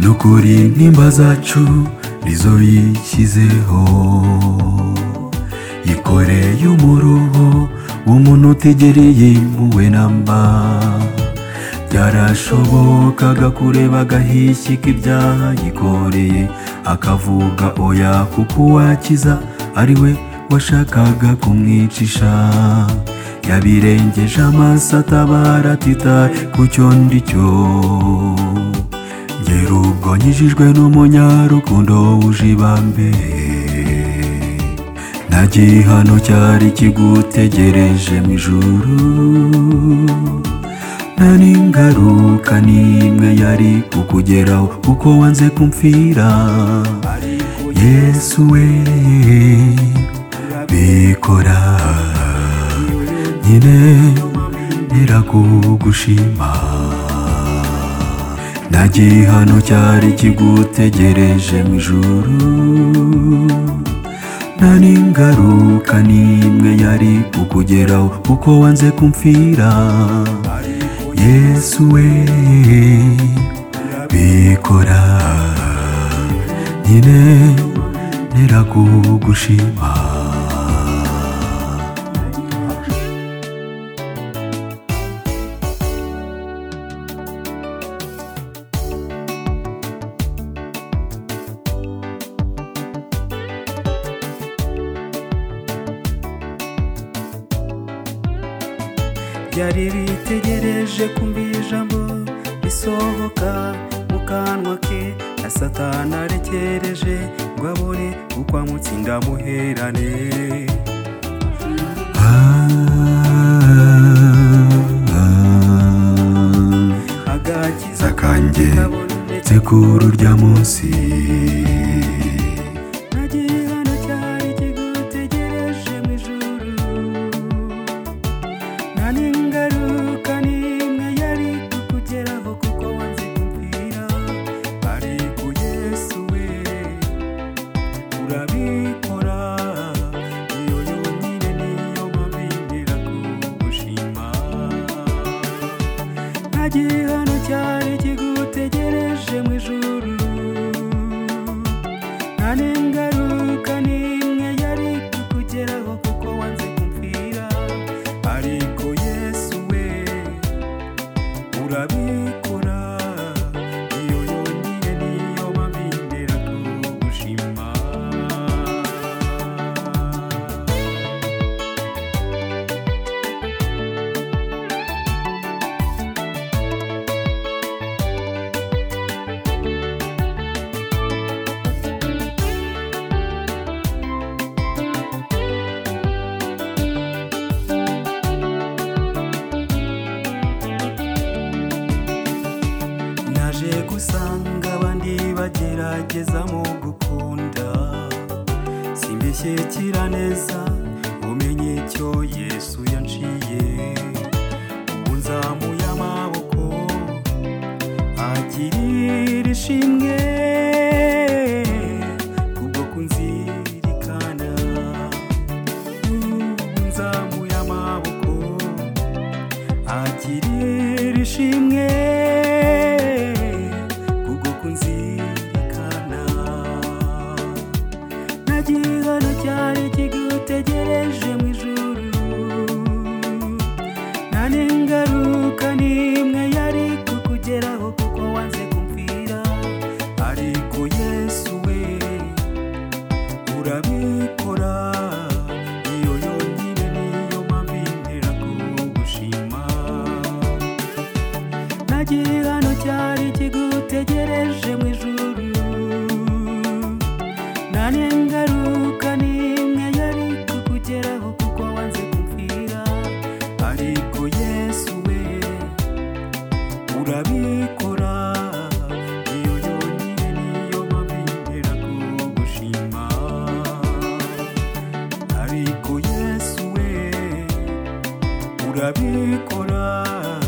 n'ukuri nimba zacu rizo yishyizeho yikoreye umuruho w'umuntu utegereye impuhwe na mba byarashobokaga kureba agahishyi k'ibyaha yikoreye akavuga oya kuko uwakiza ari we washakaga kumwicisha yabirengeje amaso atabara atitaye ku cyo ndi cyo ngera ubwo nkijijwe n'umunyarukundo wuje ibambe nta gihano cyari kigutegereje mu ijuru nta n'ingaruka n'imwe yari kukugeraho kuko wanze kumfira yesu we bikora nyine birakugushima nta gihano cyari kigutegereje mu ijuru nta n'ingaruka n'imwe yari kukugeraho kuko wanze kumfira yesu we bikora nyine birakugushima byari bitegereje kumvira ijambo risohoka mu kanwa ke na satani arekereje ngo abure uko amutsinda amuherane agakiza akanjye kabonetse sekuru rya munsi nta gihano cyari kigutegereje mu ijuru nta n'ingaruka n'imwe yari kukugeraho kuko wanze kumvira ari ku yesu we urabikora iyo yonyine niyo mpamvu yemera kugushima nta gihano cyari kigutegereje mu ijuru nta n'ingaruka n'imwe yari kukugeraho kuko wanze kumvira ariko yesu we urabikora iyo yonyine niyo mpamvu yemera kugushima naje gusanga abandi bagerageza mu gukunda simbishyikira neza umenye icyo yesu yanciye ubu nzamuye amaboko agirira ishimwe kubwo kunzirikana ubu nzamuye amaboko agirira ishimwe kubwo kunzirikana nta gihano cyari kigutegereje mu ijuru nta n'ingaruka n'imwe yari kukugeraho kuko wanze kumvira ariko yesu we urabikora iyo yonyine niyo mpamvu yemera kugushima nta gihano cyari kigutegereje mu ijuru nta n'ingaruka n'imwe yari kukugeraho kuko wanze kumvira ariko yesu we urabikora iyo yonyine niyo mpamvu yemera kugushima ariko yesu we urabikora